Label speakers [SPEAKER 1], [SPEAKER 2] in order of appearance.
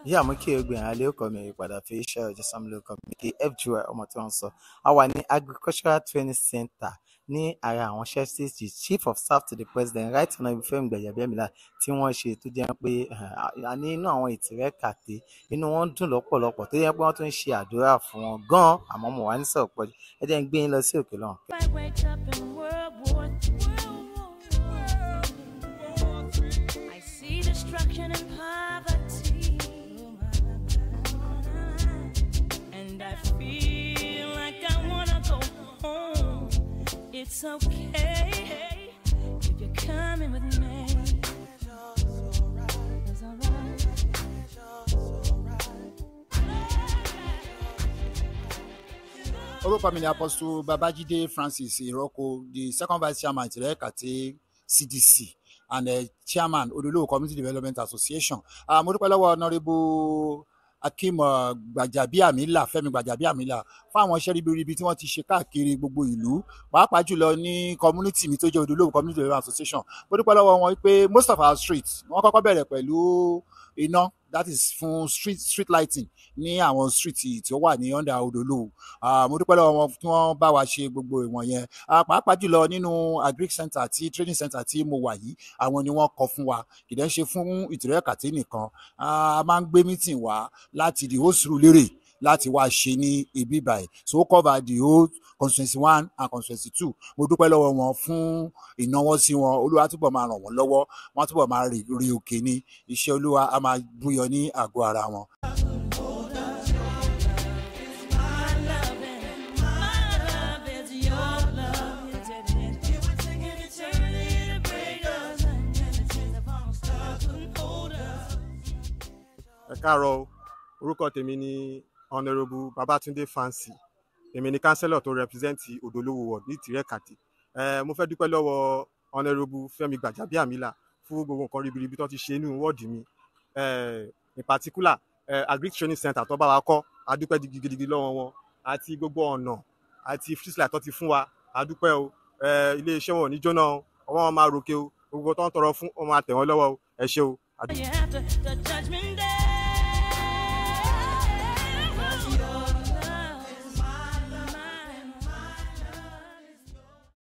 [SPEAKER 1] yíyá mú kí egbò ìrìn alẹ́ ọkọ̀ mi ìpadà fi iṣẹ́ ọjọ́ sámúlò ọkọ̀ mi kí fgy ọmọ tí wọ́n sọ a wà ní agricultural training center ní ara àwọn chefs chief of staff to the president right honourable Fẹ́mi Gbàjàbíàmílà tí wọ́n ṣe tó jẹ́ pé a ní inú àwọn ìtìrẹ́ kàté inú wọn dùn lọ́pọ̀lọpọ̀ tó jẹ́ pé wọ́n tún ń ṣe àdúrà fún wọn gan-an àmọ́ mo wà ní sọ̀rọ̀ pọ̀jù ẹ jẹ́ ń gbé yín lọ sí òkè lọ́hùn.
[SPEAKER 2] I wake up in World War II. I see destruction and poverty. And I feel like I wanna go home. It's okay if you're coming with me. It's alright.
[SPEAKER 3] orúkọ mi ni apostle babajide francis iroko the second vice chairman tirẹ kàtẹ cdc and uh, chairman odolowo community development association uh, mo dúpẹ́ lọ́wọ́ honourable akeem uh, gbajabiamila fẹ́mi gbajabiamila fún àwọn iṣẹ́ ribiribi tí wọ́n ti ṣe káàkiri gbogbo ìlú pàápàá jùlọ ní community mi tó jẹ́ odolowo community development association mo dúpẹ́ lọ́wọ́ wọn pé most of our streets wọ́n kọ́kọ́ bẹ̀rẹ̀ pẹ̀lú iná that is fún street street lighting ní àwọn street tí ó wà ní under odolowo uh, mo dúpẹ́ lọ́wọ́ wọn tí wọ́n bá wa ṣe gbogbo ìwọ̀n yẹn uh, pàápàá jùlọ nínú agric center àti training center tí mo wà yìí àwọn ni wọ́n kọ́ fún wa kì í dẹ́ ṣe fún ìtìrẹ́ kàtí nìkan a máa ń gbé meeting wá láti the whole Surulere láti wá ṣe ní ibi báyìí so ó cover the whole constituency one and constituency two mo dúpẹ́ lọ́wọ́ wọn fún ìnáwó sí wọn olúwa túbọ̀ máa ràn wọ́n lọ́wọ́ wọ́n túbọ̀ máa rí rí òkè ní iṣẹ́ olúwa a máa búyọ ní àgọ́ ara wọn.
[SPEAKER 2] My love and my love is your love. It would take an eternity to break us, and the chains upon us couldn't hold us.
[SPEAKER 4] ẹ káàárọ̀ o. orúkọ tèmi ni honourable babatunde fancy èmi ni councillor tó represent odolowo ward ní tìrẹkàtì ẹ mo fẹ́ dúpẹ́ lọ́wọ́ honourable fẹ́mi gbàjàbíàmílà fún gbogbo nǹkan ribiribi tó ti ṣe nínú wọ́ọ̀dì mi ẹ in particular ẹ agric training center tó bá wa kọ́ a dúpẹ́ gidigidi lọ́wọ́ wọn àti gbogbo ọ̀nà àti freestyle tó ti fún wa a dúpẹ́ o ẹ iléeṣẹ́ wọn ò ní jóná o ọwọ́ wọn máa ròkè o gbogbo tó ń tọrọ fún wọn máa tẹ̀ wọ́n lọ́wọ́ o ẹ ṣé o. a dúpẹ́.
[SPEAKER 2] You have to, the judgment day.